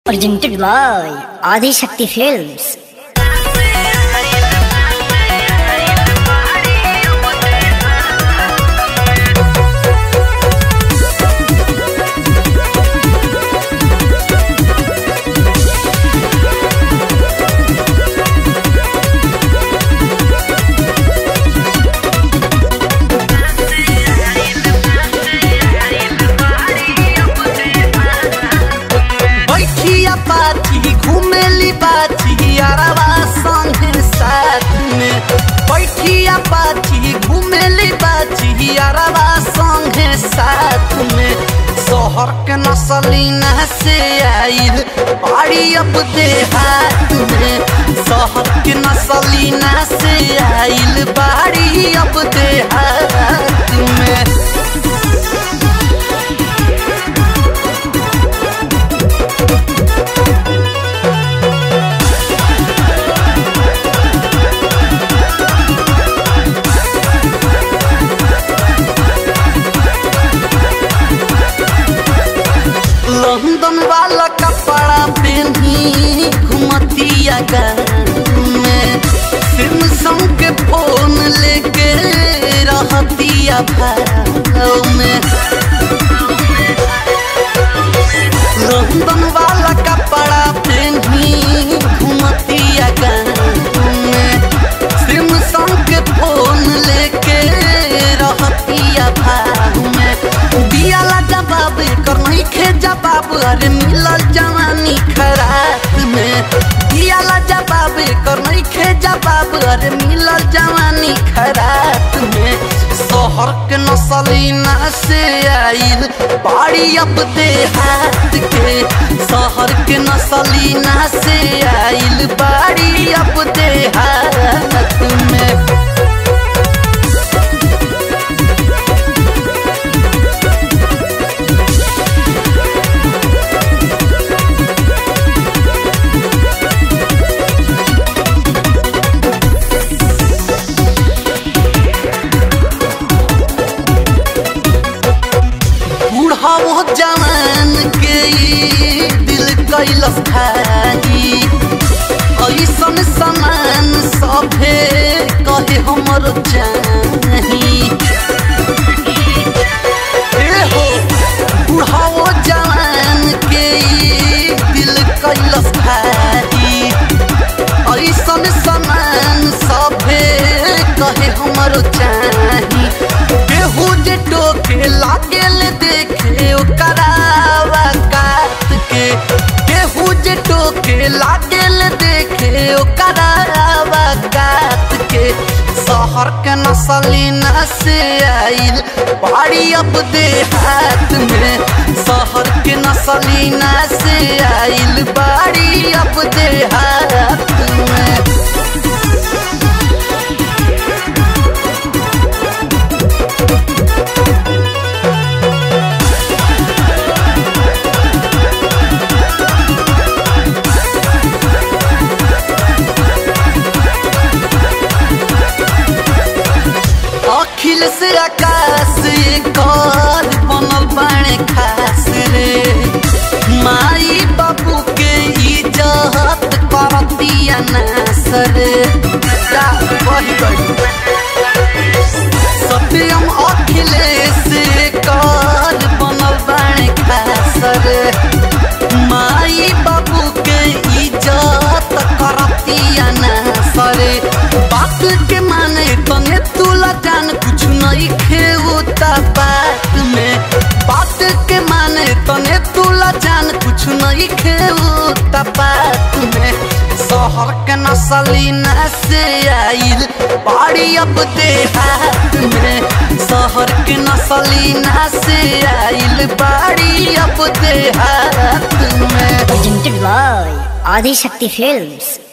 presented by Adi Shakti Films. बैठिया पाथी घुमेली पाथी अरवा संगे साथ में बैठिया पाथी घुमेली पाथी अरवा संगे साथ में शहर के नसलीना से आइल बाड़ी अब देहात में शहर के नसलीना से आइल बाड़ी अब देहात में लंदन वाला कपड़ा पहनी घुमतिया में सिमसंग के फोन लेके रहतिया भाव में लंदन वाला कपड़ा पहनी घुमतिया में सिमसंग के फोन लेके रहतिया भाव में दियाला जवाब कर नहीं खे जवाब अरे मिलल जवानी खराब में दियाला जवाब कर नहीं खे जवाब अरे मिलल जवानी खराब में शहर के नसलीना से आइल बाड़ी अब देहात के शहर के नसलीना से आइल बाड़ी अब देहात में बूढ़ाओ जवान के ई दिल कैलस भाई ऐसन समान सभे कहे हमर चाही ए हो बूढ़ाओ जवान के ई दिल कैलस भाई ऐसन समान सभे कहे हमर चाही केहू जे टोके लागेल देखे ओकरावा कात के केहू जे टोके लागेल देखे ओकरावा कात के शहर के नसलीना से आइल बाड़ी अब देहात में शहर के नसलीना से आइल बाड़ी अब देहात में अखिल से आकाश कर बनल बाणे खास रे माई बाबू के इज्जत करतिया नास रे जा बही गई सत्यम अखिलेश कर बनल बाणे खास रे माई बाबू के इज्जत करतिया नास रे बात के माने तने तुला जान कुछ नहीं खेवता बात में बात के माने तने तुला जान कुछ नहीं खेवता बात में शहर के नसलीना से आइल बाड़ी अब देहात में शहर के नसलीना से आइल बाड़ी अब देहात में Presented by Adi Shakti Films.